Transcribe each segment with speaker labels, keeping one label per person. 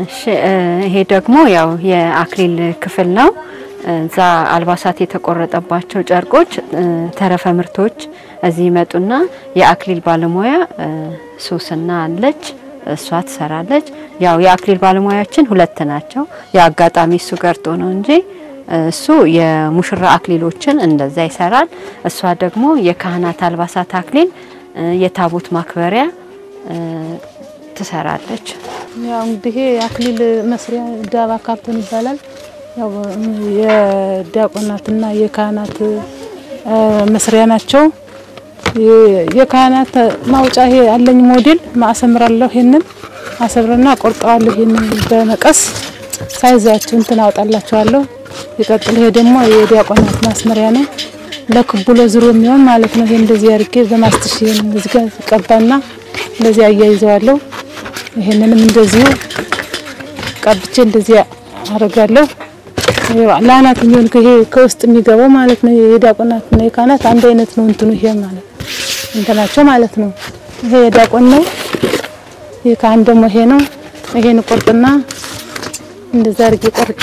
Speaker 1: እሺ እ ይሄ ደግሞ ያው የአክሊል ክፍል ነው። እዛ አልባሳት የተቆረጠባቸው ጨርቆች እ ተረፈ ምርቶች እዚህ ይመጡና የአክሊል ባለሙያ እ ሶስና አለች እሷ ትሰራለች። ያው የአክሊል ባለሙያችን ሁለት ናቸው። የአጋጣሚ እሱ ቀርቶ ነው እንጂ እሱ የሙሽራ አክሊሎችን እንደዛ ይሰራል። እሷ ደግሞ የካህናት አልባሳት አክሊል እ የታቦት ማክበሪያ እ ትሰራለች።
Speaker 2: ያው እንግዲህ ይሄ አክሊል መስሪያ ዳባ ካርቶን ይባላል። ያው የዲያቆናትና የካህናት እ መስሪያ ናቸው። የ- የካህናት ማውጫ ይሄ አለኝ ሞዴል ማሰምራለሁ። ይሄንን አሰምርና ቆርጠዋለሁ። ይሄንን በመቀስ ሳይዛቸው እንትን አውጣላቸዋለሁ። ይቀጥል። ይሄ ደግሞ የዲያቆናት ማስመሪያ ነው። ለክቡ ለዝሮ የሚሆን ማለት ነው። ይሄ እንደዚህ አድርጌ በማስትሽ ይሄን እዚህ ጋር ቀባና እንደዚህ አያይዘዋለሁ። ይሄንንም እንደዚሁ ቀብቼ እንደዚህ አደርጋለሁ። ለአናት የሚሆን ይሄ ከውስጥ የሚገባው ማለት ነው። የዲያቆናት እና የካህናት አንድ አይነት ነው እንትኑ ይሄ ማለት እንትናቸው ማለት ነው። ይሄ የዲያቆን ነው። የካህን ደግሞ ይሄ ነው። ይሄን ቆርጥና እንደዛ አድርጌ ቆርጬ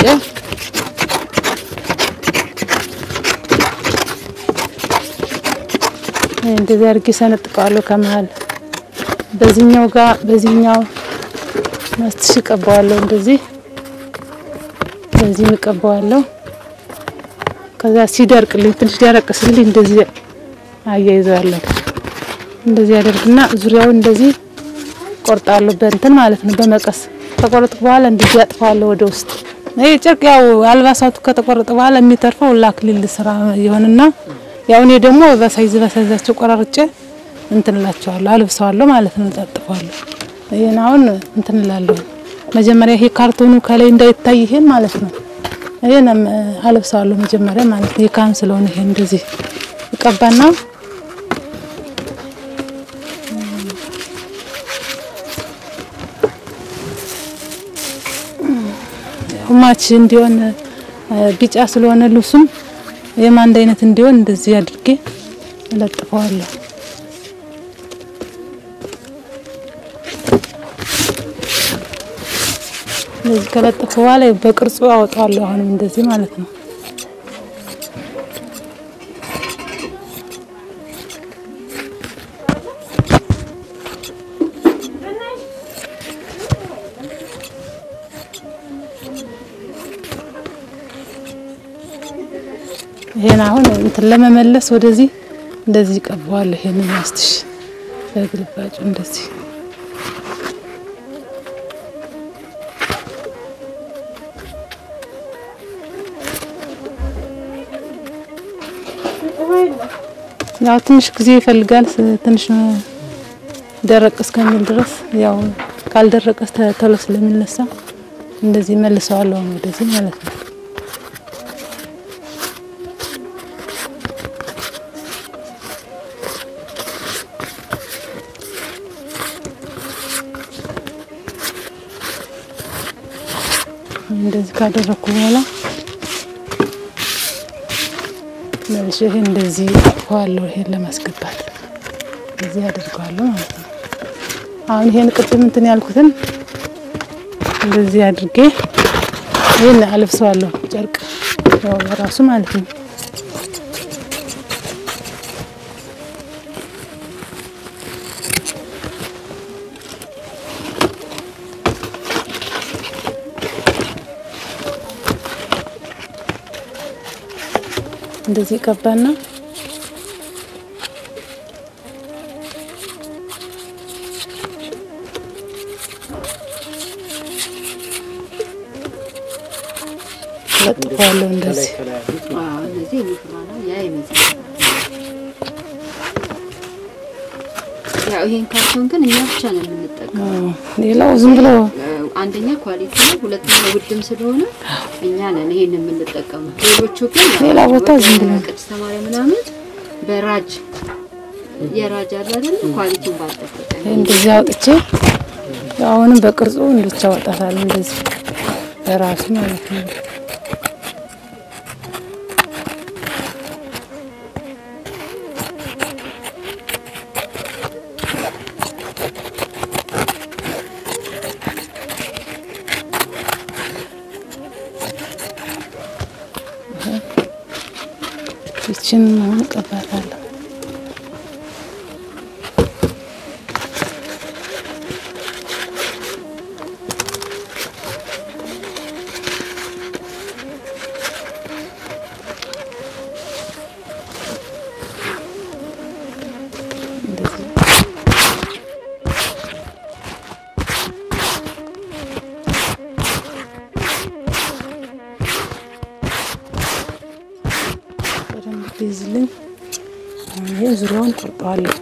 Speaker 2: እንደዚህ አድርጌ ሰነጥቀዋለሁ ከመሀል በዚህኛው ጋር በዚህኛው ማስትሽ ቀባዋለሁ። እንደዚህ በዚህ እቀባዋለሁ። ከዛ ሲደርቅልኝ ትንሽ ደረቅ ሲልኝ እንደዚህ አያይዘዋለሁ። እንደዚህ ያደርግና ዙሪያውን እንደዚህ ቆርጣለሁ በእንትን ማለት ነው በመቀስ ከቆረጥኩ በኋላ እንደዚህ አጥፋዋለሁ ወደ ውስጥ። ይሄ ጨርቅ ያው አልባሳቱ ከተቆረጠ በኋላ የሚተርፈው ለአክሊል ስራ ይሆንና ያው እኔ ደግሞ በሳይዝ በሳይዛቸው ቆራርጬ እንትን እላቸዋለሁ አልብሰዋለሁ ማለት ነው። ጠጥፈዋለሁ። ይሄን አሁን እንትን እላለሁ። መጀመሪያ ይሄ ካርቶኑ ከላይ እንዳይታይ ይሄን ማለት ነው። ይሄን አልብሰዋለሁ መጀመሪያ ማለት ነው። የካህን ስለሆነ ይሄን እንደዚህ እቀባና ሁማች እንዲሆን ቢጫ ስለሆነ ልብሱም ይህም አንድ አይነት እንዲሆን እንደዚህ አድርጌ እለጥፈዋለሁ። እንደዚህ ከለጠፈ በኋላ በቅርጹ አወጣዋለሁ። አሁንም እንደዚህ ማለት ነው። ይሄን አሁን እንትን ለመመለስ ወደዚህ እንደዚህ ቀባዋለሁ። ይሄን ማስትሽ በግልባጩ እንደዚህ ያው ትንሽ ጊዜ ይፈልጋል። ትንሽ ደረቅ እስከሚል ድረስ ያው ካልደረቀ ቶሎ ስለሚነሳ እንደዚህ መልሰዋለሁ ወደዚህ ማለት ነው። እንደዚህ ካደረኩ በኋላ መልሼ ይሄን እንደዚህ አጥፈዋለሁ። ይሄን ለማስገባት እንደዚህ አድርገዋለሁ ማለት ነው። አሁን ይሄን ቅድም እንትን ያልኩትን እንደዚህ አድርጌ ይሄን አልብሰዋለሁ። ጨርቅ ያው በራሱ ማለት ነው። እንደዚህ ቀባና ለጥፈዋለሁ። እንደዚህ
Speaker 1: እነዚህ ሙሽራ ነው ያ ይመስላል። ያው ይሄን ካርቶን ግን እኛ ብቻ ነው የምንጠቀመው።
Speaker 2: ሌላው ዝም ብሎ
Speaker 1: አንደኛ ኳሊቲ ነው፣ ሁለተኛ ውድም ስለሆነ እኛ ነን ይሄን የምንጠቀመው። ሌሎቹ ግን
Speaker 2: ሌላ ቦታ ዝም ብሎ
Speaker 1: ቅድስተ ማርያም ምናምን በራጅ የራጅ አለ አይደል? ኳሊቲውን ባልጠበቀ
Speaker 2: እንደዚህ አውጥቼ አሁንም በቅርጹ እንድቻ አወጣታለሁ። እንደዚህ በራሱ ማለት ነው። ይችን አሁን እቀባታለሁ። በደንብ ትይዝልኝ። አሁን ይሄ ዙሪያውን ቆርጠዋለሁ።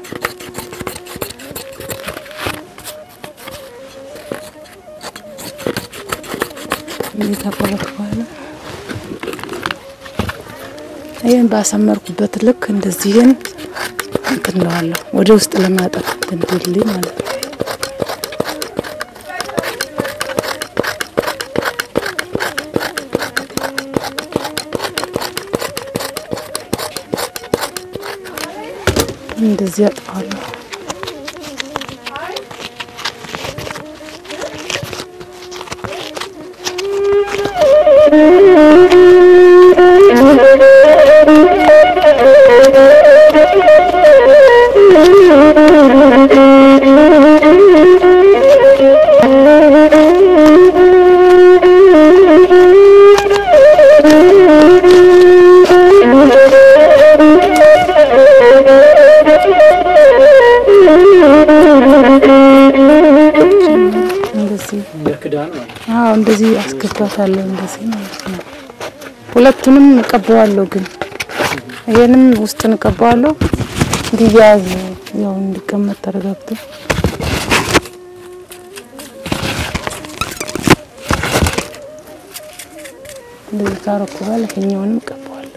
Speaker 2: እንዴት ካቆረጥኩ በኋላ ይህን ባሰመርኩበት ልክ እንደዚህን እንትን እለዋለሁ ወደ ውስጥ ለማጠፍ እንድልኝ ማለት ነው። እንደዚህ አጥፋለሁ። እንደዚህ አዎ፣ እንደዚህ አስገባታለሁ። እንደዚህ ማለት ነው። ሁለቱንም እቀባዋለሁ፣ ግን ይሄንም ውስጥ እቀባዋለሁ እንዲያያዝ ያው እንዲቀመጥ ተረጋግቶ እንደዚህ ካረኩ በኋላ ይሄኛውንም እቀባዋለሁ።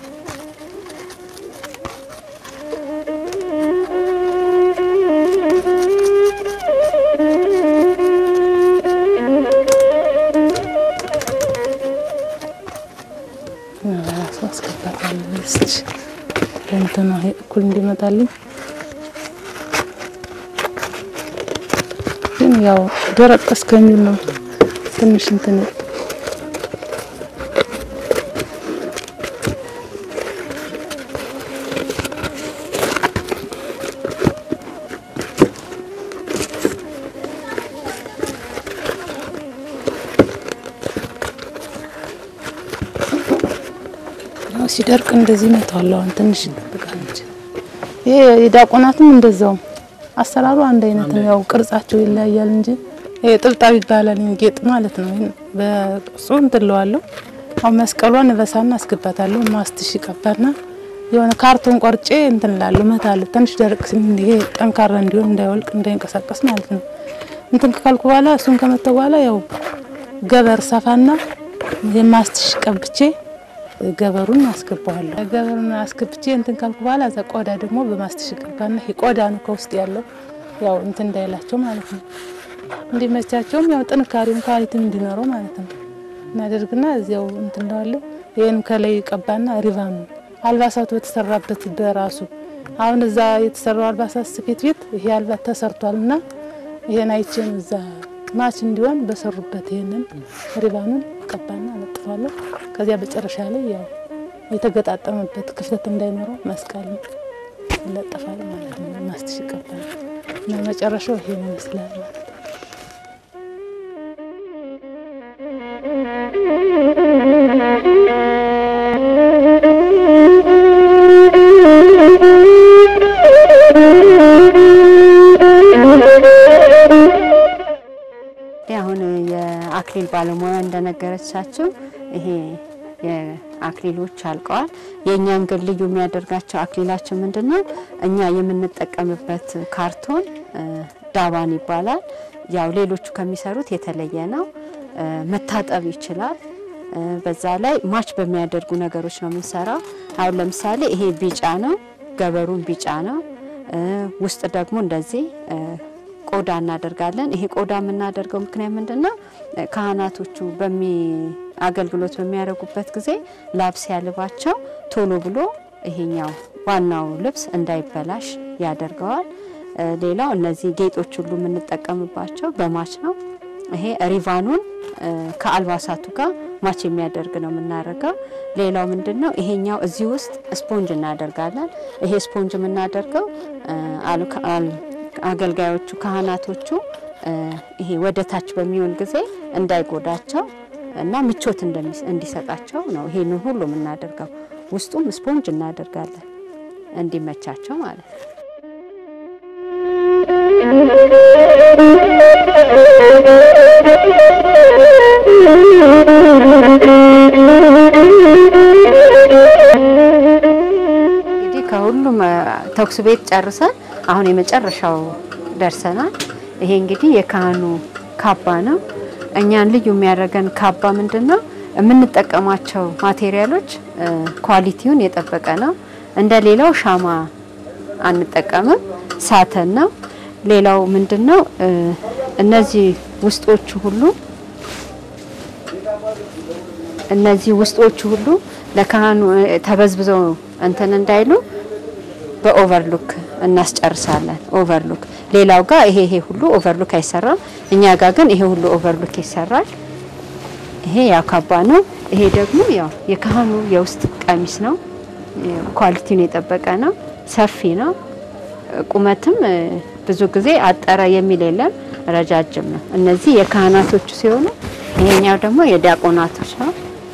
Speaker 2: ራሱ አስገባታለሁ እስቲ ለእንትኑ ይሄ እኩል እንዲመጣልኝ ግን ያው ደረቅ እስከሚል ነው ትንሽ እንትን ያው ሲደርቅ እንደዚህ መተዋለሁ። አሁን ትንሽ ይጠብቃል እንጂ ይሄ የዳቆናትም እንደዛው አሰራሩ አንድ አይነት ነው። ያው ቅርጻቸው ይለያያል እንጂ ይሄ ጥብጣብ ይባላል ጌጥ ማለት ነው። ይሄን በቅርጹ እንትለዋለሁ። አሁን መስቀሏን እበሳና አስገባታለሁ። ማስትሽ ቀባና የሆነ ካርቶን ቆርጬ እንትን እላለሁ እመታለሁ። ትንሽ ደረቅ ሲል ይሄ ጠንካራ እንዲሆን እንዳይወልቅ እንዳይንቀሳቀስ ማለት ነው። እንትን ካልኩ በኋላ እሱን ከመተው በኋላ ያው ገበር ሰፋና የማስትሽ ቀብቼ ገበሩን አስገባዋለሁ። ገበሩን አስገብቼ እንትን ካልኩ በኋላ እዛ ቆዳ ደግሞ በማስትሽ ቀባና ይሄ ቆዳ ነው ከውስጥ ያለው ያው እንትን እንዳይላቸው ማለት ነው። እንዲመቻቸውም ያው ጥንካሬም ኳሊቲም እንዲኖረው ማለት ነው። እናደርግና እዚያው እንትን እንደዋለሁ ይሄን ከላይ ቀባና ሪቫኑ አልባሳቱ የተሰራበት በራሱ አሁን እዛ የተሰራው አልባሳት ስፌት ቤት ይሄ አልባት ተሰርቷል እና ይሄን አይቼ ነው እዛ ማች እንዲሆን በሰሩበት ይሄንን ሪባኑን ቀባና አለጥፋለሁ። ከዚያ መጨረሻ ላይ ያው የተገጣጠመበት ክፍተት እንዳይኖረው መስቀል ይለጠፋል ማለት ነው። ማስትሽ ይቀባል እና መጨረሻው ይሄን ይመስላል ማለት ነው።
Speaker 1: አሁን የአክሊል ባለሙያ እንደነገረቻቸው ይሄ የአክሊሎች አልቀዋል። የእኛን ግን ልዩ የሚያደርጋቸው አክሊላችን ምንድን ነው? እኛ የምንጠቀምበት ካርቶን ዳባን ይባላል። ያው ሌሎቹ ከሚሰሩት የተለየ ነው። መታጠብ ይችላል። በዛ ላይ ማች በሚያደርጉ ነገሮች ነው የምንሰራው። አሁን ለምሳሌ ይሄ ቢጫ ነው፣ ገበሩን ቢጫ ነው። ውስጥ ደግሞ እንደዚህ ቆዳ እናደርጋለን። ይሄ ቆዳ የምናደርገው ምክንያት ምንድን ነው? ካህናቶቹ በሚ አገልግሎት በሚያደርጉበት ጊዜ ላብ ሲያልባቸው ቶሎ ብሎ ይሄኛው ዋናው ልብስ እንዳይበላሽ ያደርገዋል። ሌላው እነዚህ ጌጦች ሁሉ የምንጠቀምባቸው በማች ነው። ይሄ ሪቫኑን ከአልባሳቱ ጋር ማች የሚያደርግ ነው የምናደርገው። ሌላው ምንድን ነው ይሄኛው እዚህ ውስጥ ስፖንጅ እናደርጋለን። ይሄ ስፖንጅ የምናደርገው አገልጋዮቹ ካህናቶቹ ይሄ ወደ ታች በሚሆን ጊዜ እንዳይጎዳቸው እና ምቾት እንዲሰጣቸው ነው ይሄንን ሁሉ የምናደርገው። ውስጡም ስፖንጅ እናደርጋለን እንዲመቻቸው ማለት ነው። እንግዲህ ከሁሉም ተኩስ ቤት ጨርሰን አሁን የመጨረሻው ደርሰናል። ይሄ እንግዲህ የካህኑ ካባ ነው። እኛን ልዩ የሚያደርገን ካባ ምንድን ነው? የምንጠቀማቸው ማቴሪያሎች ኳሊቲውን የጠበቀ ነው። እንደ ሌላው ሻማ አንጠቀምም፣ ሳተን ነው። ሌላው ምንድን ነው? እነዚህ ውስጦቹ ሁሉ እነዚህ ውስጦቹ ሁሉ ለካህኑ ተበዝብዘው እንትን እንዳይሉ በኦቨርሉክ እናስጨርሳለን። ኦቨርሉክ ሌላው ጋር ይሄ ይሄ ሁሉ ኦቨርሉክ አይሰራም። እኛ ጋር ግን ይሄ ሁሉ ኦቨርሉክ ይሰራል። ይሄ ያው ካባ ነው። ይሄ ደግሞ ያው የካህኑ የውስጥ ቀሚስ ነው። ኳሊቲውን የጠበቀ ነው። ሰፊ ነው። ቁመትም ብዙ ጊዜ አጠረ የሚል የለም፣ ረጃጅም ነው። እነዚህ የካህናቶቹ ሲሆኑ ይሄኛው ደግሞ የዲያቆናቶች ነው።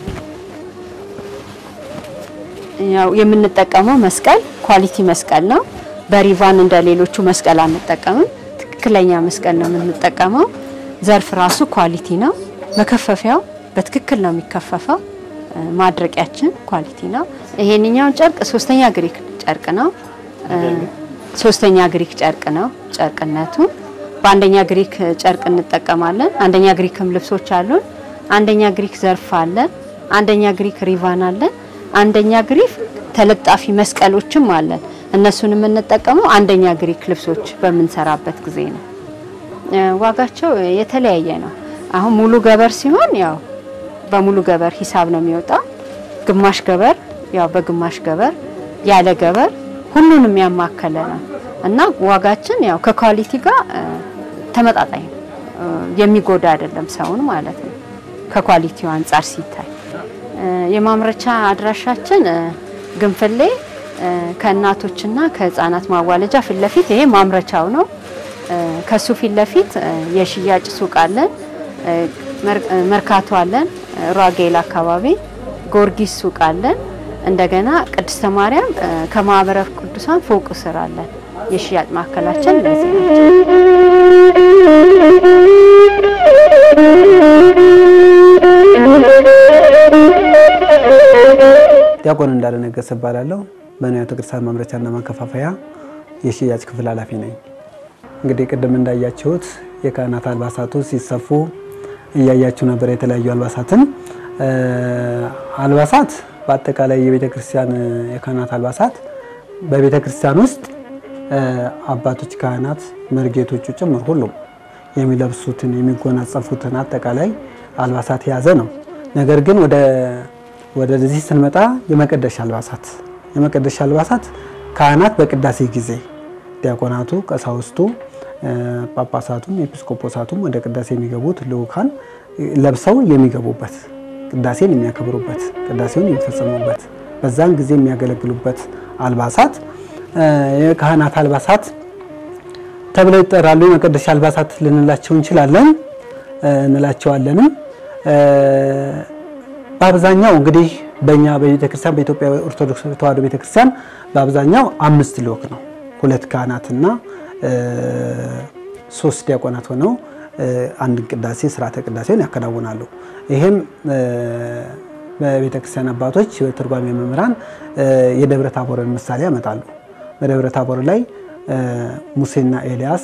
Speaker 1: ያው የምንጠቀመው መስቀል ኳሊቲ መስቀል ነው። በሪቫን እንደ ሌሎቹ መስቀል አንጠቀምም። ትክክለኛ መስቀል ነው የምንጠቀመው። ዘርፍ ራሱ ኳሊቲ ነው። መከፈፊያው በትክክል ነው የሚከፈፈው። ማድረቂያችን ኳሊቲ ነው። ይሄንኛው ጨርቅ ሶስተኛ ግሪክ ጨርቅ ነው። ሶስተኛ ግሪክ ጨርቅ ነው ጨርቅነቱ። በአንደኛ ግሪክ ጨርቅ እንጠቀማለን። አንደኛ ግሪክም ልብሶች አሉን። አንደኛ ግሪክ ዘርፍ አለን። አንደኛ ግሪክ ሪቫን አለን። አንደኛ ግሪክ ተለጣፊ መስቀሎችም አለን። እነሱን የምንጠቀመው አንደኛ ግሪክ ልብሶች በምንሰራበት ጊዜ ነው። ዋጋቸው የተለያየ ነው። አሁን ሙሉ ገበር ሲሆን ያው በሙሉ ገበር ሂሳብ ነው የሚወጣው። ግማሽ ገበር ያው በግማሽ ገበር፣ ያለ ገበር ሁሉንም ያማከለ ነው እና ዋጋችን ያው ከኳሊቲ ጋር ተመጣጣኝ ነው። የሚጎዳ አይደለም ሰውን ማለት ነው ከኳሊቲው አንጻር ሲታይ። የማምረቻ አድራሻችን ግንፍሌ ከእናቶችና ከህፃናት ማዋለጃ ፊት ለፊት ይሄ ማምረቻው ነው። ከሱ ፊት ለፊት የሽያጭ ሱቅ አለን፣ መርካቶ አለን፣ ሯጌል አካባቢ ጎርጊስ ሱቅ አለን። እንደገና ቅድስተ ማርያም ከማህበረ ቅዱሳን ፎቅ ስር አለን። የሽያጭ ማዕከላችን እነዚህ ናቸው።
Speaker 3: ዲያቆን እንዳለ ነገሰ እባላለሁ። በንዋየ ቅድሳት ማምረቻና ማከፋፈያ የሽያጭ ክፍል ኃላፊ ነኝ። እንግዲህ ቅድም እንዳያችሁት የካህናት አልባሳቱ ሲሰፉ እያያችሁ ነበር። የተለያዩ አልባሳትን አልባሳት በአጠቃላይ የቤተ ክርስቲያን የካህናት አልባሳት በቤተ ክርስቲያን ውስጥ አባቶች፣ ካህናት፣ መርጌቶቹ ጭምር ሁሉም የሚለብሱትን የሚጎናጸፉትን አጠቃላይ አልባሳት የያዘ ነው። ነገር ግን ወደ ወደዚህ ስንመጣ የመቀደሻ አልባሳት የመቀደሻ አልባሳት ካህናት በቅዳሴ ጊዜ ዲያቆናቱ፣ ቀሳውስቱ፣ ጳጳሳቱም ኤጲስቆጶሳቱም ወደ ቅዳሴ የሚገቡት ልኡካን ለብሰው የሚገቡበት ቅዳሴን የሚያከብሩበት ቅዳሴውን የሚፈጽሙበት በዛን ጊዜ የሚያገለግሉበት አልባሳት የካህናት አልባሳት ተብለው ይጠራሉ። የመቀደሻ አልባሳት ልንላቸው እንችላለን እንላቸዋለንም። በአብዛኛው እንግዲህ በእኛ በቤተክርስቲያን በኢትዮጵያ ኦርቶዶክስ ተዋሕዶ ቤተክርስቲያን በአብዛኛው አምስት ልኡክ ነው። ሁለት ካህናትና ሶስት ዲያቆናት ሆነው አንድን ቅዳሴ ስርዓተ ቅዳሴውን ያከናውናሉ። ይህም በቤተክርስቲያን አባቶች በትርጓሜ መምህራን የደብረ ታቦርን ምሳሌ ያመጣሉ። በደብረ ታቦር ላይ ሙሴና ኤልያስ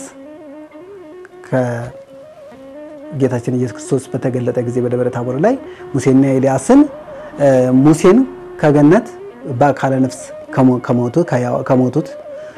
Speaker 3: ጌታችን ኢየሱስ ክርስቶስ በተገለጠ ጊዜ በደብረ ታቦር ላይ ሙሴና ኤልያስን ሙሴን ከገነት በአካለ ነፍስ ከሞቱት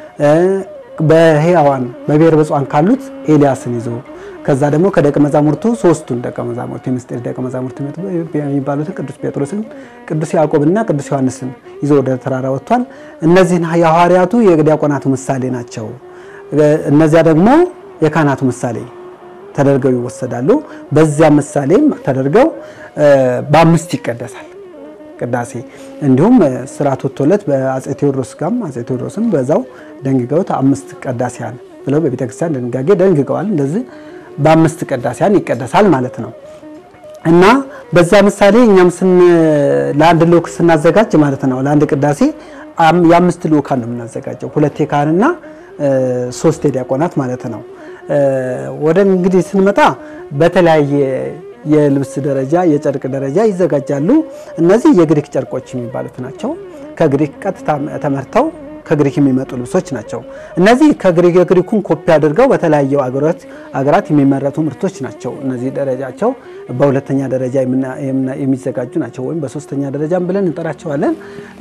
Speaker 3: በሕያዋን በብሔር በጽዋን ካሉት ኤልያስን ይዞ ከዛ ደግሞ ከደቀ መዛሙርቱ ሶስቱን ደቀ መዛሙርት የምስጢር ደቀ መዛሙርት የሚባሉትን ቅዱስ ጴጥሮስን፣ ቅዱስ ያዕቆብና ቅዱስ ዮሐንስን ይዞ ወደ ተራራ ወጥቷል። እነዚህን የሐዋርያቱ የዲያቆናቱ ምሳሌ ናቸው። እነዚያ ደግሞ የካህናቱ ምሳሌ ተደርገው ይወሰዳሉ። በዚያ ምሳሌም ተደርገው በአምስት ይቀደሳል ቅዳሴ። እንዲሁም ስርዓት ወጥቶለት በአጼ ቴዎድሮስ ጋም አጼ ቴዎድሮስም በዛው ደንግገውት አምስት ቀዳሲያን ብለው በቤተክርስቲያን ድንጋጌ ደንግገዋል። እንደዚህ በአምስት ቀዳሲያን ይቀደሳል ማለት ነው እና በዛ ምሳሌ እኛም ስን ለአንድ ልኡክ ስናዘጋጅ ማለት ነው ለአንድ ቅዳሴ የአምስት ልኡካን ነው የምናዘጋጀው፣ ሁለት የካህንና ሶስት የዲያቆናት ማለት ነው። ወደ እንግዲህ ስንመጣ በተለያየ የልብስ ደረጃ የጨርቅ ደረጃ ይዘጋጃሉ። እነዚህ የግሪክ ጨርቆች የሚባሉት ናቸው። ከግሪክ ቀጥታ ተመርተው ከግሪክ የሚመጡ ልብሶች ናቸው። እነዚህ ከግሪክ የግሪኩን ኮፒ አድርገው በተለያዩ አገራት አገራት የሚመረቱ ምርቶች ናቸው። እነዚህ ደረጃቸው በሁለተኛ ደረጃ የሚዘጋጁ ናቸው፣ ወይም በሶስተኛ ደረጃም ብለን እንጠራቸዋለን።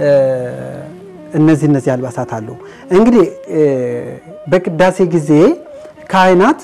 Speaker 3: እነዚህ እነዚህ አልባሳት አሉ። እንግዲህ በቅዳሴ ጊዜ ካህናት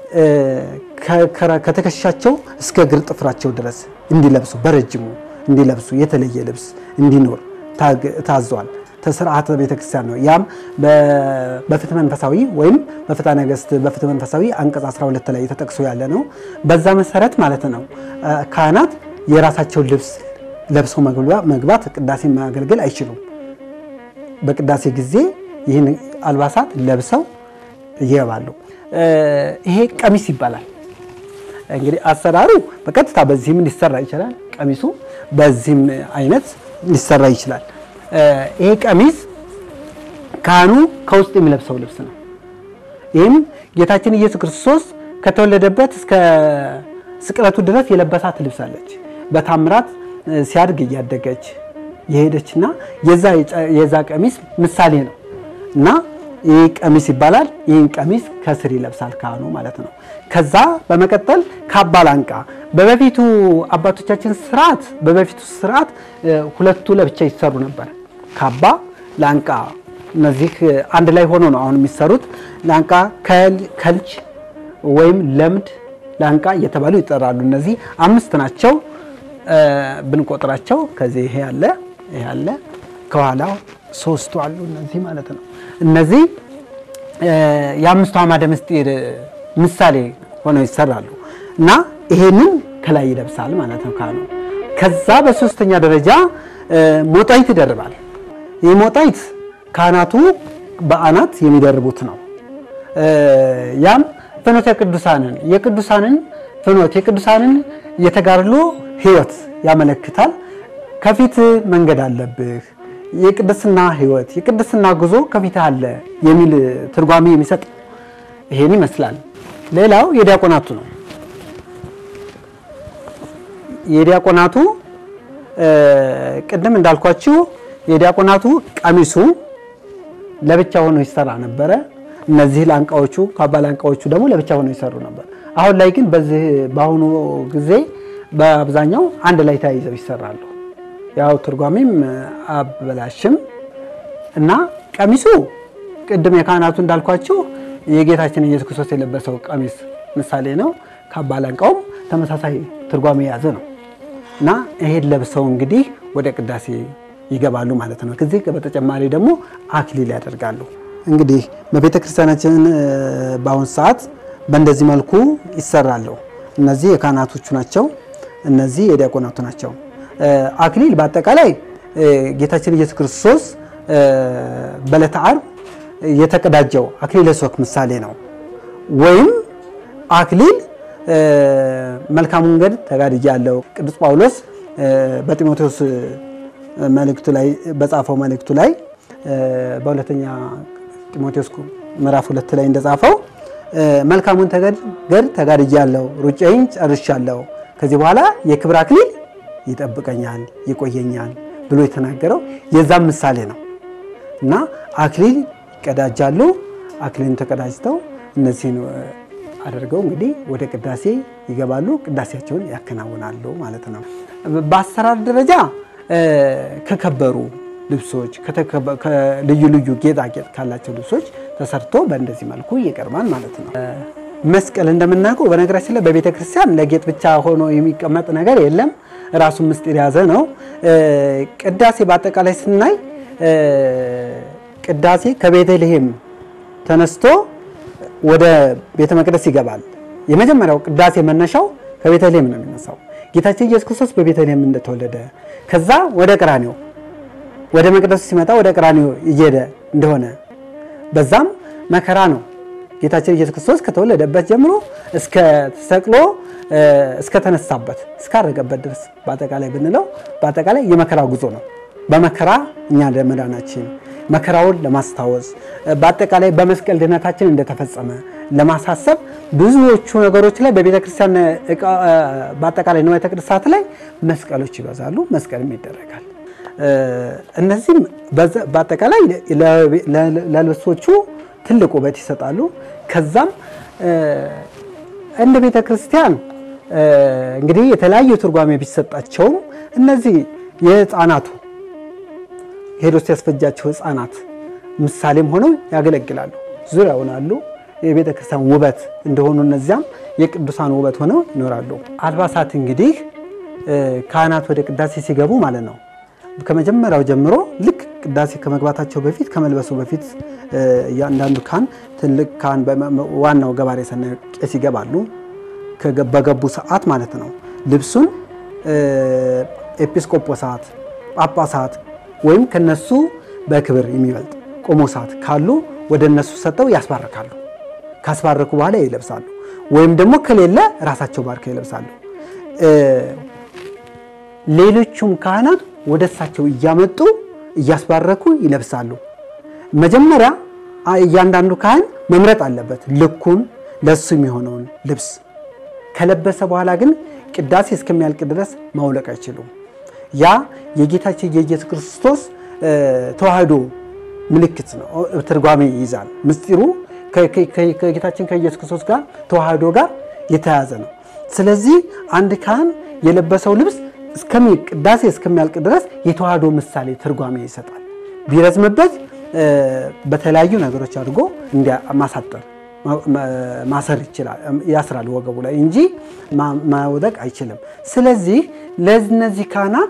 Speaker 3: ከትከሻቸው እስከ እግር ጥፍራቸው ድረስ እንዲለብሱ በረጅሙ እንዲለብሱ የተለየ ልብስ እንዲኖር ታዟል። ስርዓተ ቤተክርስቲያን ነው። ያም በፍትሐ መንፈሳዊ ወይም በፍትሐ ነገሥት በፍትሐ መንፈሳዊ አንቀጽ 12 ላይ ተጠቅሶ ያለ ነው። በዛ መሰረት ማለት ነው ካህናት የራሳቸውን ልብስ ለብሰው መግባት ቅዳሴ ማገልገል አይችሉም። በቅዳሴ ጊዜ ይህን አልባሳት ለብሰው ይገባሉ። ይሄ ቀሚስ ይባላል። እንግዲህ አሰራሩ በቀጥታ በዚህም ሊሰራ ይችላል። ቀሚሱ በዚህም አይነት ሊሰራ ይችላል። ይሄ ቀሚስ ካህኑ ከውስጥ የሚለብሰው ልብስ ነው። ይህም ጌታችን ኢየሱስ ክርስቶስ ከተወለደበት እስከ ስቅለቱ ድረስ የለበሳት ልብስ አለች። በታምራት ሲያድግ እያደገች የሄደችና የዛ ቀሚስ ምሳሌ ነው እና ይህ ቀሚስ ይባላል። ይህን ቀሚስ ከስር ይለብሳል ካህኑ ማለት ነው። ከዛ በመቀጠል ካባ ላንቃ። በበፊቱ አባቶቻችን ስርዓት በበፊቱ ስርዓት ሁለቱ ለብቻ ይሰሩ ነበር። ካባ ላንቃ፣ እነዚህ አንድ ላይ ሆኖ ነው አሁን የሚሰሩት። ላንቃ ከልጅ ወይም ለምድ ላንቃ እየተባሉ ይጠራሉ። እነዚህ አምስት ናቸው ብንቆጥራቸው። ከዚህ ይሄ ያለ ይሄ ያለ ከኋላው ሶስቱ አሉ እነዚህ ማለት ነው። እነዚህ የአምስቱ አዕማደ ምስጢር ምሳሌ ሆነው ይሰራሉ እና ይሄንን ከላይ ይለብሳል ማለት ነው ካህኑ። ከዛ በሶስተኛ ደረጃ ሞጣይት ይደርባል። ይህ ሞጣይት ካህናቱ በአናት የሚደርቡት ነው። ያም ፍኖተ ቅዱሳንን የቅዱሳንን ፍኖት የቅዱሳንን የተጋድሎ ሕይወት ያመለክታል። ከፊት መንገድ አለብህ የቅድስና ሕይወት የቅድስና ጉዞ ከፊት አለ የሚል ትርጓሜ የሚሰጥ ይሄን ይመስላል። ሌላው የዲያቆናቱ ነው። የዲያቆናቱ ቅድም እንዳልኳችሁ የዲያቆናቱ ቀሚሱ ለብቻ ሆኖ ይሰራ ነበረ። እነዚህ ላንቃዎቹ ካባ ላንቃዎቹ ደግሞ ለብቻ ሆኖ ይሰሩ ነበር። አሁን ላይ ግን በዚህ በአሁኑ ጊዜ በአብዛኛው አንድ ላይ ተያይዘው ይሰራሉ። ያው ትርጓሜም አበላሽም እና ቀሚሱ ቅድም የካህናቱ እንዳልኳችሁ የጌታችን ኢየሱስ ክርስቶስ የለበሰው ቀሚስ ምሳሌ ነው። ካባ ላንቃውም ተመሳሳይ ትርጓሜ የያዘ ነው እና ይሄን ለብሰው እንግዲህ ወደ ቅዳሴ ይገባሉ ማለት ነው። ከዚህ በተጨማሪ ደግሞ አክሊል ያደርጋሉ። እንግዲህ በቤተ ክርስቲያናችን በአሁን ሰዓት በእንደዚህ መልኩ ይሰራሉ። እነዚህ የካህናቶቹ ናቸው። እነዚህ የዲያቆናቱ ናቸው። አክሊል በአጠቃላይ ጌታችን ኢየሱስ ክርስቶስ በዕለተ ዓርብ የተቀዳጀው አክሊለ ሦክ ምሳሌ ነው። ወይም አክሊል መልካም መንገድ ተጋድያለሁ። ቅዱስ ጳውሎስ በጢሞቴዎስ መልእክቱ ላይ በጻፈው መልእክቱ ላይ በሁለተኛ ጢሞቴዎስ ምዕራፍ ሁለት ላይ እንደጻፈው መልካሙን ገድል ተጋድያለሁ፣ ሩጫዬን ጨርሻለሁ፣ ከዚህ በኋላ የክብር አክሊል ይጠብቀኛል፣ ይቆየኛል ብሎ የተናገረው የዛም ምሳሌ ነው እና አክሊል ይቀዳጃሉ። አክሊልን ተቀዳጅተው እነዚህን አድርገው እንግዲህ ወደ ቅዳሴ ይገባሉ። ቅዳሴያቸውን ያከናውናሉ ማለት ነው። በአሰራር ደረጃ ከከበሩ ልብሶች ልዩ ልዩ ጌጣጌጥ ካላቸው ልብሶች ተሰርቶ በእንደዚህ መልኩ ይቀርባል ማለት ነው። መስቀል እንደምናውቀው በነገራችን ላይ በቤተ ክርስቲያን ለጌጥ ብቻ ሆኖ የሚቀመጥ ነገር የለም። ራሱን ምስጢር የያዘ ነው። ቅዳሴ በአጠቃላይ ስናይ ቅዳሴ ከቤተልሔም ተነስቶ ወደ ቤተ መቅደስ ይገባል። የመጀመሪያው ቅዳሴ መነሻው ከቤተልሔም ነው የሚነሳው። ጌታችን ኢየሱስ ክርስቶስ በቤተልሔም እንደተወለደ ከዛ ወደ ቀራኒዮ ወደ መቅደሱ ሲመጣ ወደ ቀራኒዮ እየሄደ እንደሆነ በዛም መከራ ነው ጌታችን ኢየሱስ ክርስቶስ ከተወለደበት ጀምሮ እስከ ተሰቅሎ እስከተነሳበት እስካረገበት ድረስ በአጠቃላይ ብንለው በአጠቃላይ የመከራ ጉዞ ነው። በመከራ እኛ ለመዳናችን መከራውን ለማስታወስ በአጠቃላይ በመስቀል ድነታችን እንደተፈጸመ ለማሳሰብ ብዙዎቹ ነገሮች ላይ በቤተ ክርስቲያን በአጠቃላይ ንዋየ ቅድሳት ላይ መስቀሎች ይበዛሉ፣ መስቀልም ይደረጋል። እነዚህም በአጠቃላይ ለልብሶቹ ትልቅ ውበት ይሰጣሉ። ከዛም እንደ ቤተ ክርስቲያን እንግዲህ የተለያዩ ትርጓሜ ቢሰጣቸውም እነዚህ የህፃናቱ ሄሮድስ ያስፈጃቸው ህፃናት ምሳሌም ሆነው ያገለግላሉ። ዙሪያውን አሉ የቤተ ክርስቲያን ውበት እንደሆኑ እነዚያም የቅዱሳን ውበት ሆነው ይኖራሉ። አልባሳት እንግዲህ ካህናት ወደ ቅዳሴ ሲገቡ ማለት ነው ከመጀመሪያው ጀምሮ ልክ ቅዳሴ ከመግባታቸው በፊት ከመልበሱ በፊት እያንዳንዱ ካህን ትልቅ ካህን ዋናው ገባሬ ሰናይ ቄስ ይገባሉ። በገቡ ሰዓት ማለት ነው ልብሱን ኤጲስቆጶሳት፣ ጳጳሳት ወይም ከነሱ በክብር የሚበልጥ ቆሞሳት ካሉ ወደ እነሱ ሰጠው ያስባርካሉ። ካስባረኩ በኋላ ይለብሳሉ። ወይም ደግሞ ከሌለ ራሳቸው ባርከው ይለብሳሉ። ሌሎቹም ካህናት ወደ እሳቸው እያመጡ እያስባረኩ ይለብሳሉ። መጀመሪያ እያንዳንዱ ካህን መምረጥ አለበት ልኩን ለሱ የሚሆነውን ልብስ። ከለበሰ በኋላ ግን ቅዳሴ እስከሚያልቅ ድረስ ማውለቅ አይችሉም። ያ የጌታችን የኢየሱስ ክርስቶስ ተዋህዶ ምልክት ነው፣ ትርጓሜ ይይዛል። ምስጢሩ ከጌታችን ከኢየሱስ ክርስቶስ ጋር ተዋህዶ ጋር የተያዘ ነው። ስለዚህ አንድ ካህን የለበሰው ልብስ ቅዳሴ እስከሚያልቅ ድረስ የተዋህዶ ምሳሌ ትርጓሜ ይሰጣል። ቢረዝምበት በተለያዩ ነገሮች አድርጎ ማሳጠር ማሰር ይችላል፣ ያስራል ወገቡ ላይ እንጂ ማውለቅ አይችልም። ስለዚህ ለእነዚህ ካህናት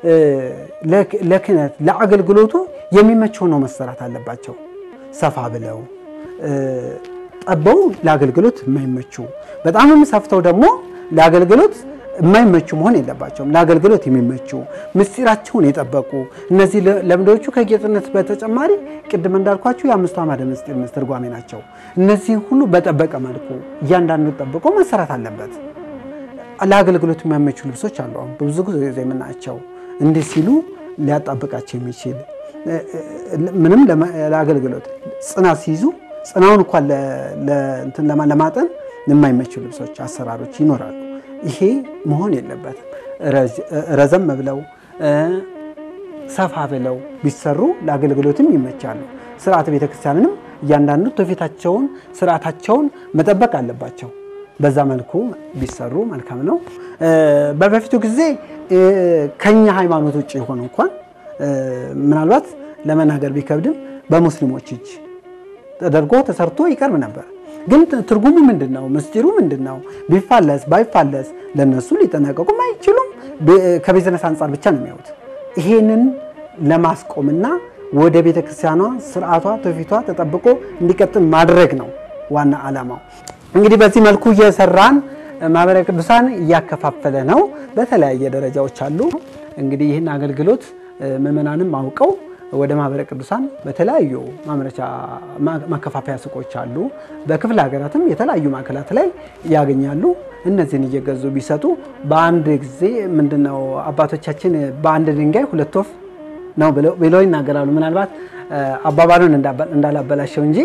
Speaker 3: ለክህነት ለአገልግሎቱ የሚመቸው ነው መሰራት አለባቸው። ሰፋ ብለው ጠበው ለአገልግሎት የማይመቹ በጣምም ሰፍተው ደግሞ ለአገልግሎት የማይመቹ መሆን የለባቸውም። ለአገልግሎት የሚመቹ ምስጢራቸውን የጠበቁ እነዚህ ለምዶቹ ከጌጥነት በተጨማሪ ቅድም እንዳልኳቸው የአምስቱ አዕማደ ምስጢር ትርጓሜ ናቸው። እነዚህ ሁሉ በጠበቀ መልኩ እያንዳንዱ ጠብቆ መሰራት አለበት። ለአገልግሎት የሚያመቹ ልብሶች አሉ። አሁን ብዙ ጊዜ የምናያቸው እንዲህ ሲሉ ሊያጣብቃቸው የሚችል ምንም ለአገልግሎት ጽናት ሲይዙ ጽናውን እንኳን ለማጠን የማይመቹ ልብሶች፣ አሰራሮች ይኖራሉ። ይሄ መሆን የለበትም። ረዘም ብለው ሰፋ ብለው ቢሰሩ ለአገልግሎትም ይመቻሉ። ስርዓተ ቤተክርስቲያንንም እያንዳንዱ ትውፊታቸውን ስርዓታቸውን መጠበቅ አለባቸው። በዛ መልኩ ቢሰሩ መልካም ነው። በበፊቱ ጊዜ ከኛ ሃይማኖት ውጭ የሆኑ እንኳን ምናልባት ለመናገር ቢከብድም በሙስሊሞች እጅ ተደርጎ ተሰርቶ ይቀርብ ነበር። ግን ትርጉሙ ምንድን ነው? ምስጢሩ ምንድን ነው? ቢፋለስ ባይፋለስ ለነሱ ሊጠነቀቁም አይችሉም። ከቢዝነስ አንጻር ብቻ ነው የሚያዩት። ይሄንን ለማስቆምና ወደ ቤተ ክርስቲያኗ ስርዓቷ ትውፊቷ ተጠብቆ እንዲቀጥል ማድረግ ነው ዋና ዓላማው። እንግዲህ በዚህ መልኩ እየሰራን ማህበረ ቅዱሳን እያከፋፈለ ነው። በተለያየ ደረጃዎች አሉ። እንግዲህ ይህን አገልግሎት ምዕመናንም አውቀው ወደ ማህበረ ቅዱሳን በተለያዩ ማምረቻ ማከፋፈያ ሱቆች አሉ። በክፍለ ሀገራትም የተለያዩ ማዕከላት ላይ ያገኛሉ። እነዚህን እየገዙ ቢሰጡ በአንድ ጊዜ ምንድነው አባቶቻችን በአንድ ድንጋይ ሁለት ወፍ ነው ብለው ይናገራሉ። ምናልባት አባባሉን እንዳላበላሸው እንጂ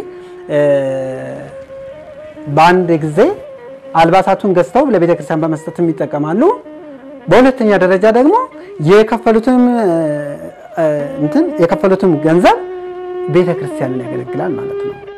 Speaker 3: በአንድ ጊዜ አልባሳቱን ገዝተው ለቤተ ክርስቲያን በመስጠትም ይጠቀማሉ። በሁለተኛ ደረጃ ደግሞ የከፈሉትም እንትን የከፈሉትም ገንዘብ ቤተ ክርስቲያንን ያገለግላል ማለት ነው።